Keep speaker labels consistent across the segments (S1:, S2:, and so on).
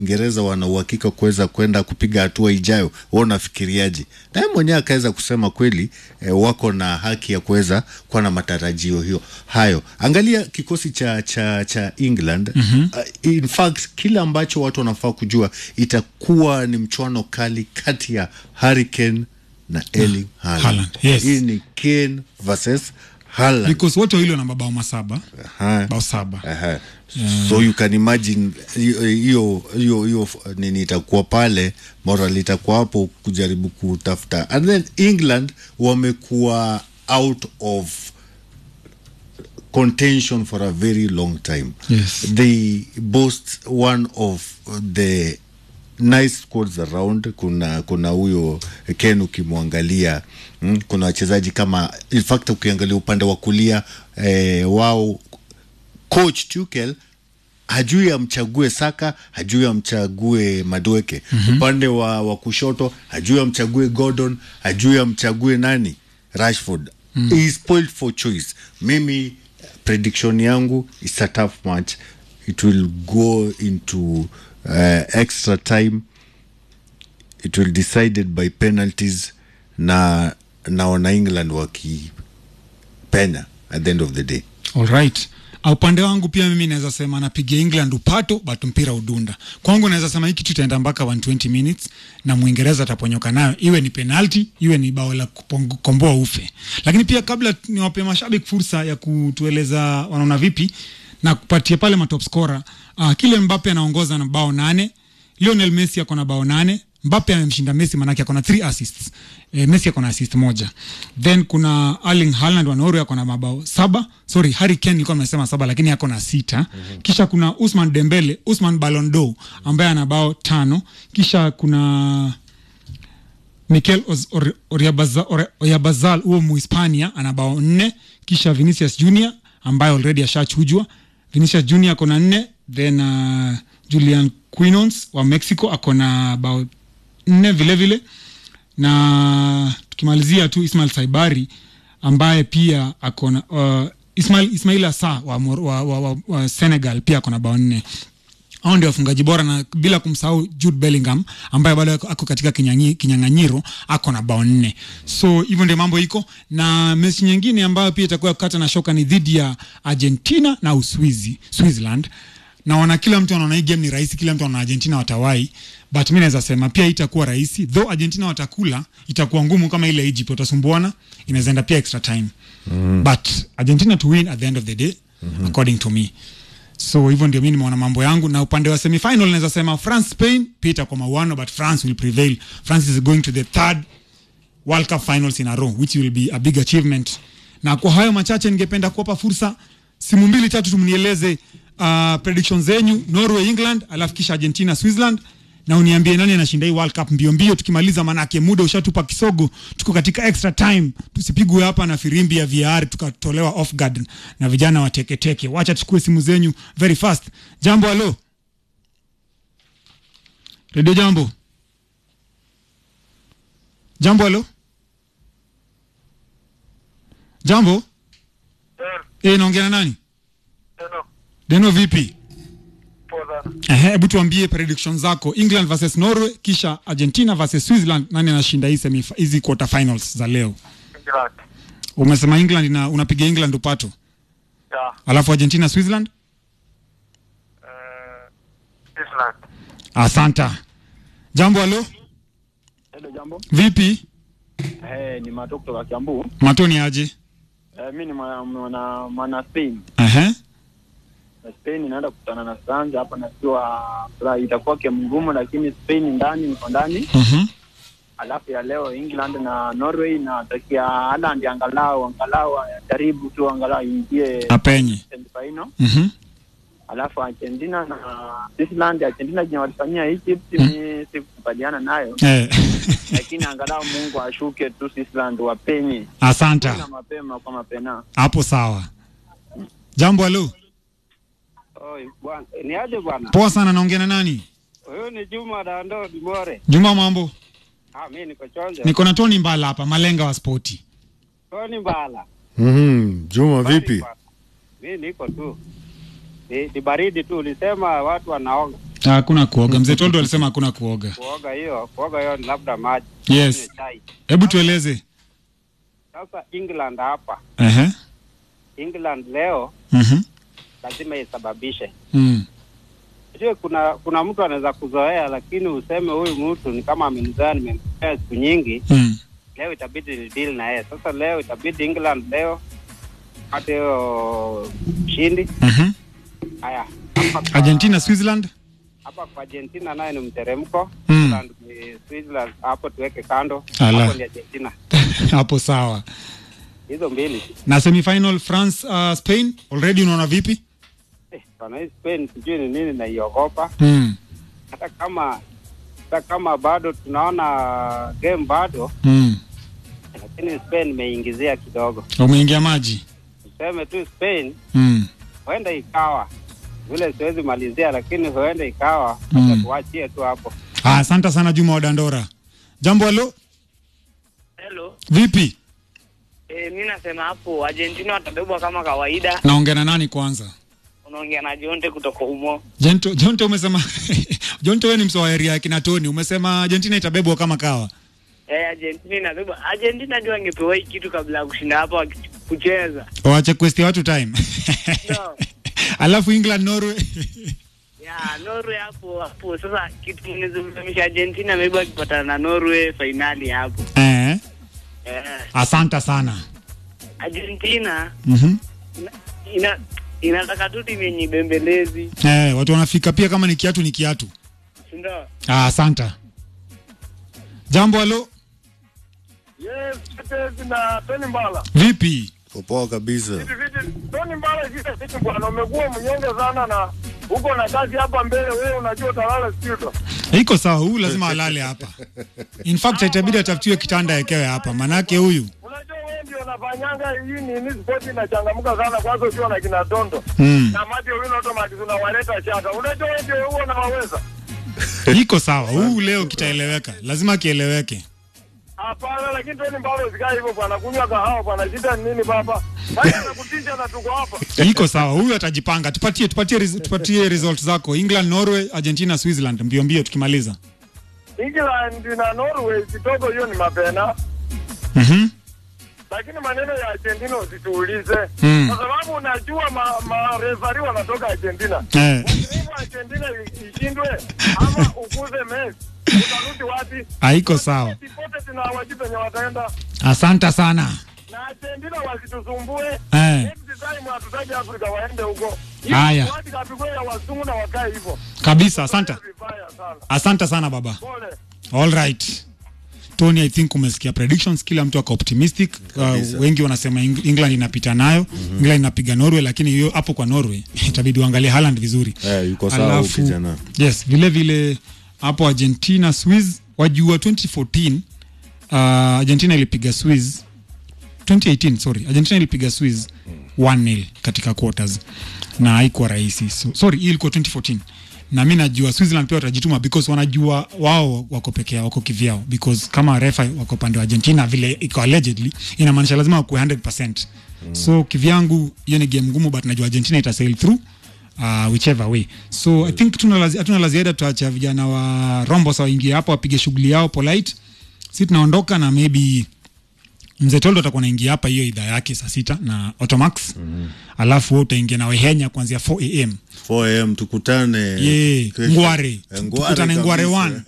S1: Uingereza wana uhakika kuweza kwenda kupiga hatua ijayo. Wewe unafikiriaje? Naye mwenyewe akaweza kusema kweli eh, wako na haki ya kuweza kuwa na matarajio hiyo hayo. Angalia kikosi cha cha cha England mm-hmm. uh, in fact kile ambacho watu wanafaa kujua itakuwa ni mchuano kali kati ya Harry Kane na Erling Haaland.
S2: Haaland, yes.
S1: Hii ni Kane versus Haaland.
S2: because wote wawili wana mabao masaba
S1: Aha.
S2: bao saba
S1: Aha. So you can imagine hiyo hiyo hiyo hiyo nini itakuwa pale, moral itakuwa hapo kujaribu kutafuta, and then England wamekuwa out of contention for a very long time.
S2: Yes.
S1: They boast one of the nice squads around. Kuna kuna huyo Ken ukimwangalia mm, kuna wachezaji kama in fact ukiangalia upande wa kulia eh, wao coach Tuchel hajui amchague Saka, hajui amchague Madueke. mm-hmm. upande wa, wa kushoto hajui amchague Gordon, hajui amchague nani Rashford. mm. He is spoiled for choice. Mimi prediction yangu is a tough match. It will go into uh, extra time. It will decided by penalties na naona England wakipenya at the end of the day.
S2: Alright. Upande wangu pia mimi naweza sema napiga England upato but mpira udunda. Kwangu naweza sema hiki kitu itaenda mpaka 120 minutes na Mwingereza ataponyoka nayo, iwe ni penalty, iwe ni bao la kupong- komboa ufe. Lakini pia kabla niwape mashabiki fursa ya kutueleza wanaona vipi na kupatia pale matop scorer, uh, kile Mbappe anaongoza na bao nane, Lionel Messi ako na bao nane, Mbappe amemshinda Messi manake ako na 3 assists. E, Messi ako na assist moja. Then kuna Erling Haaland wa Norway ako na mabao saba. Sorry, Harry Kane nilikuwa nimesema saba lakini ako na sita. Mm-hmm. Kisha kuna Usman Dembele, Usman Ballon d'Or ambaye ana bao tano. Kisha kuna Mikel Oz- Or- Oyarzabal Or- Oyarzabal huo Muhispania ana bao nne. Kisha Vinicius Junior ambaye already ashachujwa. Vinicius Junior ako na nne. Then uh, Julian Quinones wa Mexico ako na bao nne vile vile na tukimalizia tu Ismail Saibari ambaye pia ako na uh, Ismail, Ismail Asa wa, Mor- wa, wa, wa, wa Senegal pia ako na bao nne hao ndio wafungaji bora na bila kumsahau Jude Bellingham ambaye bado ako- ako katika kinyanyi- kinyang'anyiro ako na bao nne. So hivyo ndio mambo iko, na mechi nyingine ambayo pia itakuwa kukata na shoka ni dhidi ya Argentina na Uswizi, Switzerland. Naona kila mtu anaona hii game ni rahisi, kila mtu anaona Argentina watawai, but mi naweza sema pia itakuwa rahisi, though Argentina watakula, itakuwa ngumu kama ile Egypt, watasumbuana, inaweza enda pia extra time mm. but Argentina to win at the end of the day mm-hmm. according to me so hivyo ndio mi nimeona mambo yangu na upande wa semifinal naweza sema france spain pia itakuwa mauano but france will prevail france is going to the third world cup finals in a row which will be a big achievement na kwa hayo machache ningependa kuwapa fursa simu mbili tatu tumnieleze uh, prediction zenyu norway england alafu kisha argentina switzerland na uniambie nani anashinda hii world cup mbio mbio tukimaliza manake muda ushatupa kisogo tuko katika extra time tusipigwe hapa na firimbi ya vr tukatolewa off guard na vijana wateketeke wacha tuchukue simu zenyu very fast jambo halo redio jambo jambo halo jambo e, naongea na nani deno vipi Ehe, hebu tuambie prediction zako england versus norway kisha argentina versus switzerland nani anashinda hii semif- hizi quarter finals za leo
S3: England.
S2: umesema england na unapiga england upato
S3: Yeah.
S2: alafu argentina switzerland
S3: Uh, Switzerland.
S2: asanta jambo halo
S4: Hello, jambo.
S2: vipi
S4: Eh, ni Mato kutoka Kiambu.
S2: matoni aje
S4: Eh, mi ni mwana, mwana, mwana Spain.
S2: Ehe.
S4: Na Spain inaenda kukutana na France hapa najua furaha itakuwa game ngumu lakini Spain ndani niko ndani.
S2: Mhm.
S4: Alafu ya leo England na Norway natakia Haaland angalau angalau jaribu tu angalau ingie
S2: apenye
S4: semifinal.
S2: Mhm.
S4: Alafu Argentina na Switzerland, Argentina jenye walifanyia Egypt mi sikukubaliana nayo.
S2: Eh.
S4: lakini angalau Mungu ashuke tu Switzerland wapenye. Na
S2: asanta
S4: mapema kwa mapena.
S2: hapo sawa jambo halo
S5: Oi, bwana, ni aje bwana?
S2: poa sana naongea na nani
S5: Huyu ni Juma Dando Dimore.
S2: juma mambo
S5: Ah, mimi niko chonjo.
S2: niko na toni mbala hapa malenga wa spoti
S5: Tony Mbala.
S1: mm Juma vipi?
S5: Mimi niko tu. Ni, ni baridi tu, ulisema watu wanaoga.
S2: hakuna kuoga mzee toldo alisema hakuna kuoga
S5: Kuoga hiyo, kuoga hiyo ni labda maji.
S2: Yes.
S5: Kunywa chai.
S2: hebu tueleze
S5: Sasa England hapa,
S2: Ehe.
S5: England leo
S2: Mhm.
S5: lazima isababishe.
S2: Mm.
S5: Unajua kuna kuna mtu anaweza kuzoea, lakini useme huyu mtu ni kama amenizoea, nimemzoea siku nyingi,
S2: Mm.
S5: leo itabidi ni deal na yeye. Sasa leo itabidi England leo pate hiyo ushindi.
S2: Mhm.
S5: Haya, hapa kwa-
S2: argentina switzerland
S5: hapa kwa Argentina naye ni mteremko.
S2: Mm.
S5: England ni Switzerland, hapo tuweke kando.
S2: Ala.
S5: Hapo ni Argentina.
S2: hapo sawa
S5: Hizo mbili.
S2: na semifinal france uh, spain already unaona vipi
S5: Eh, bwana hii Spain sijui ni nini naiogopa.
S2: mm.
S5: Hata kama hata kama bado tunaona game bado,
S2: Mm.
S5: lakini Spain imeingizia kidogo.
S2: umeingia maji
S5: Tuseme tu Spain
S2: mm.
S5: huenda ikawa vile, siwezi malizia, lakini huenda ikawa
S2: Mm.
S5: mm. tuachie tu hapo.
S2: Ah, asante sana juma wa dandora jambo halo
S6: Hello.
S2: vipi
S6: E, mi nasema hapo Argentina watabebwa kama kawaida.
S2: naongea na nani kwanza
S6: Unaongea na Jonte kutoka humo.
S2: Jonto, Jonto umesema Jonto wewe ni msoaeri ya kina Tony umesema Argentina itabebwa kama kawa
S6: E, Argentina inabebwa. Argentina ndio angepewa hii kitu kabla ya kushinda hapa waki- kucheza.
S2: waache kuestia watu time
S6: No.
S2: alafu England Norway
S6: Ya, Norway hapo hapo. Sasa kitu kinazungumzisha Argentina maybe akipatana na Norway finali hapo.
S2: eh,
S6: Eh,
S2: asante sana
S6: Argentina
S2: mm-hmm.
S6: ina, ina inataka tu timu yenye bembelezi.
S2: eh, watu wanafika pia kama ni kiatu ni kiatu
S6: Ndio.
S2: ah, asante jambo halo
S3: Yes, Tetezi na Tony Mbala.
S2: vipi
S1: Poa kabisa.
S3: Viti viti, Tony Mbala vile vitu bwana, umekuwa mnyonge sana na uko na kazi hapa mbele, wewe unajua utalala studio.
S2: iko sawa huyu lazima alale hapa in fact itabidi atafutiwe kitanda ekewe hapa manake huyu
S3: Unajua wewe ndio unafanyanga hii nini sport inachangamka sana kwanza ukiwa na kina Tondo.
S2: mm.
S3: Na Matthew Wino automatic unawaleta shaka. Unajua wewe ndio huo unawaweza.
S2: iko sawa huyu leo kitaeleweka lazima kieleweke
S3: Hapana, lakini Tony Mbala usikae hivyo bwana, kunywa kahawa bwana, shida ni nini baba? Sasa nakutisha na tuko hapa.
S2: iko sawa huyu atajipanga tupatie tupatie res- tupatie result zako england norway argentina switzerland mbio mbio tukimaliza
S3: England na Norway kidogo hiyo ni mapena.
S2: mm-hmm.
S3: lakini maneno ya Argentina usituulize
S2: Mm.
S3: kwa sababu unajua ma, marefari wanatoka Argentina.
S2: eh,
S3: Hivyo Argentina i- ishindwe ama ukuze Messi, utarudi wapi?
S2: haiko sawa
S3: Popote tuna hawajui penye wataenda,
S2: asante sana
S3: na Argentina wasitusumbue.
S2: eh,
S3: Next time hatutaki Afrika waende huko.
S2: Haya.
S3: Watu kapigwe ya wazungu na wakae hivyo.
S2: kabisa asante
S3: Vibaya sana.
S2: asante sana baba
S3: Pole.
S2: all right tony i think umesikia predictions kila mtu ako optimistic
S1: Kabisa.
S2: uh, wengi wanasema Eng- england inapita nayo mm-hmm. england inapiga norway lakini hiyo hapo kwa norway itabidi uangalie haland vizuri
S1: Eh, yuko sawa huyu kijana.
S2: yes vile vile hapo argentina swiss wajua 2014 uh, argentina ilipiga swiss 2018 sorry argentina ilipiga swiss 1-0 katika quarters na haikuwa rahisi so, sorry hii ilikuwa 2014 na mi najua switzerland pia watajituma because wanajua wao wako peke yao wako kivyao because kama refa wako pande wa argentina vile iko allegedly inamaanisha lazima wakuwe 100 mm. so kivyangu hiyo ni game ngumu but najua argentina itasail through uh, whichever way so i think tuna lazi- hatuna la ziada tutaacha vijana wa rombo sa waingie hapo wapige shughuli yao polite si tunaondoka na maybe mzee toldo atakuwa naingia hapa hiyo idhaa yake saa sita na automax mm-hmm. alafu wewe utaingia na wehenya kuanzia 4 am
S1: 4am tukutane
S2: ye
S1: kesho.
S2: ngware
S1: Eh,
S2: tukutane ngware
S1: kabisa.
S2: one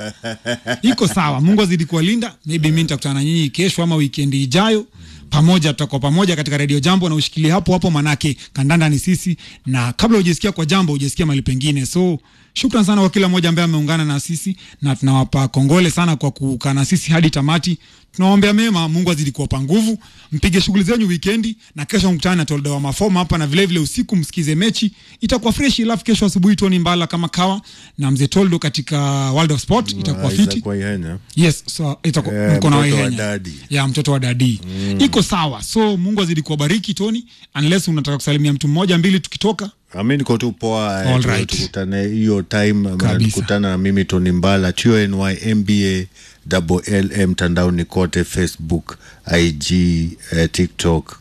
S2: iko sawa mungu azidi kuwalinda maybe mi nitakutana na nyinyi kesho ama wikendi ijayo pamoja tutakuwa pamoja katika redio jambo na ushikilie hapo hapo manake kandanda ni sisi na kabla hujasikia kwa jambo hujasikia mali pengine so shukran sana kwa kila mmoja ambaye ameungana na sisi na tunawapa kongole sana kwa kukaa na sisi hadi tamati tunawaombea mema mungu azidi kuwapa nguvu mpige shughuli zenyu wikendi na kesho mkutane na toldo wa mafoma hapa na vilevile vile usiku msikize mechi itakuwa fresh alafu kesho asubuhi toni mbala kama kawa na mzee toldo katika world of sport itakuwa
S1: Isaac
S2: fiti
S1: Waihenya.
S2: yes so itakuwa
S1: Eh,
S2: mko na
S1: mtoto wa
S2: Waihenya.
S1: dadi.
S2: ya mtoto wa dadi mm. iko sawa so mungu azidi kuwabariki toni unless unataka kusalimia mtu mmoja mbili tukitoka
S1: ami niko tu poa eh,
S2: All
S1: tu-
S2: right.
S1: tukutane hiyo time
S2: Kabisa.
S1: tukutana na mimi toni mbala tony mba double lm mtandaoni kote facebook ig eh, tiktok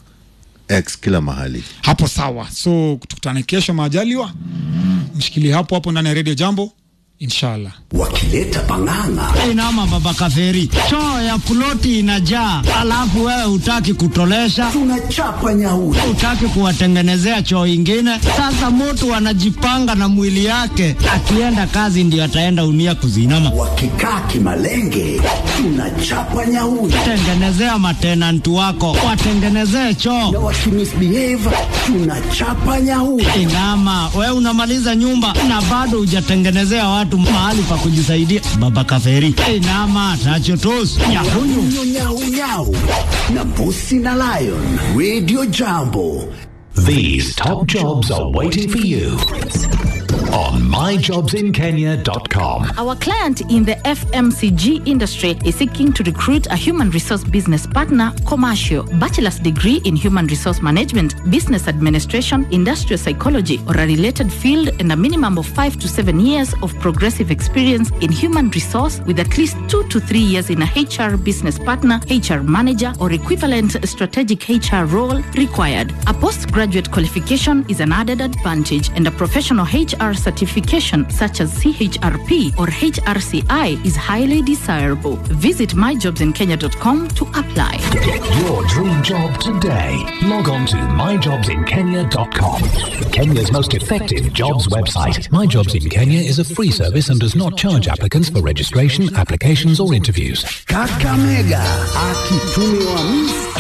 S1: x kila mahali
S2: hapo sawa so tukutane kesho maajaliwa mshikilie hapo hapo ndani ya redio jambo inshallah
S7: wakileta pang'ang'a
S8: inama baba kaferi choo ya ploti inajaa alafu wewe hutaki kutolesha
S7: tunachapa nyauri
S8: hutaki kuwatengenezea choo ingine sasa mtu anajipanga na mwili yake akienda kazi ndio ataenda unia kuzinama
S7: wakikaa kimalenge tunachapa nyauri
S8: tengenezea matenanti wako watengenezee
S7: na
S8: choo
S7: wakimisbehave tunachapa nyauri
S8: inama we unamaliza nyumba na bado hujatengenezea watu mahali pa kujisaidia baba kaferi inama tachotos nyakunyu
S7: nyau nyau nyau na mbusi na lion radio jambo
S9: These top jobs are waiting for you on myjobsinkenya.com.
S10: Our client in the FMCG industry is seeking to recruit a human resource business partner, commercial, bachelor's degree in human resource management, business administration, industrial psychology, or a related field, and a minimum of five to seven years of progressive experience in human resource with at least two to three years in a HR business partner, HR manager, or equivalent strategic HR role required. A postgraduate qualification is an added advantage, and a professional HR certification such as CHRP or HRCI is highly desirable. Visit myjobsinkenya.com to apply.
S9: Get your dream job today. Log on to myjobsinkenya.com. Kenya's most effective jobs website. My Jobs in Kenya is a free service and does not charge applicants for registration, applications, or interviews.
S7: kakamega akitumiwa misi